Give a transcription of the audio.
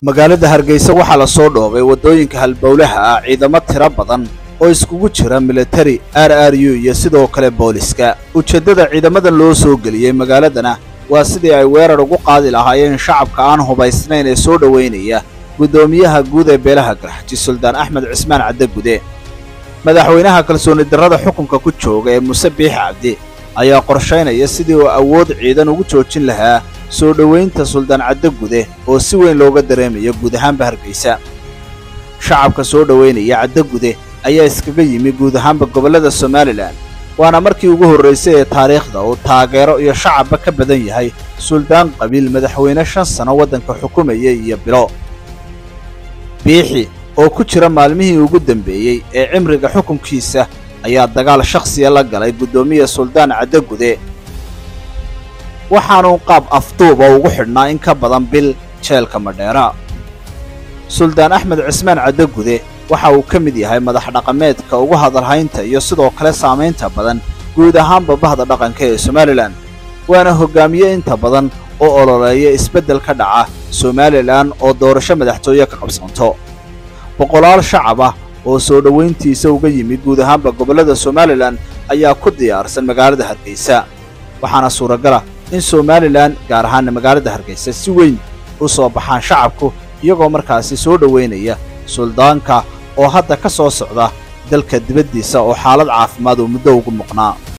magaalada hargeysa waxaa la soo dhoobay waddooyinka halbowlaha ah ciidamo tiro badan oo iskugu jira militari r r u iyo sidoo kale booliska ujeeddada ciidamadan loo soo geliyey magaaladana waa sidii ay weerar ugu qaadi lahaayeen shacabka aan hubaysnayn ee soo dhowaynaya guddoomiyaha guud ee beelaha garxaji suldaan axmed cismaan caddagude madaxweynaha kalsooni darrada xukunka ku jooga ee muse biix cabdi ayaa qorshaynaya sidii uu awood ciidan ugu joojin lahaa soo dhowaynta suldaan caddagude oo si weyn looga dareemayo guud ahaanba hargeysa shacabka soo dhowaynaya caddagude ayaa iskaga yimi guud ahaanba gobollada somalilan waana markii ugu horraysay ee taariikhda uu taageero iyo shacabba ka badan yahay suldaan qabiil madaxweyne shan sano waddanka xukumaya iyo bilo biixi oo ku jira maalmihii ugu dambeeyey ee cimriga xukunkiisa ayaa dagaal shakhsiya la galay guddoomiya suldaan caddagude waxaanuu qaab afduuba ugu xidhnaa in ka badan bil jeelka madheera suldaan axmed cismaan caddagude waxa uu ka mid yahay madax dhaqameedka ugu hadalhaynta iyo sidoo kale saamaynta badan guud ahaanba bahda dhaqanka ee somalilan waana hoggaamiye inta badan oo ololeeya isbeddel ka dhaca somalilan oo doorasho madaxtooye ka qabsanto boqolaal shacab ah oo soo dhowayntiisa uga yimi guud ahaanba gobollada somalilan ayaa ku diyaarsan magaalada hargeysa waxaana suuragala in somalilan gaar ahaana magaalada hargeysa si weyn u soo baxaan shacabku iyagoo markaasi soo dhowaynaya suldaanka oo hadda ka soo socda dalka dibaddiisa oo xaalad caafimaad uu muddo ugu muqnaa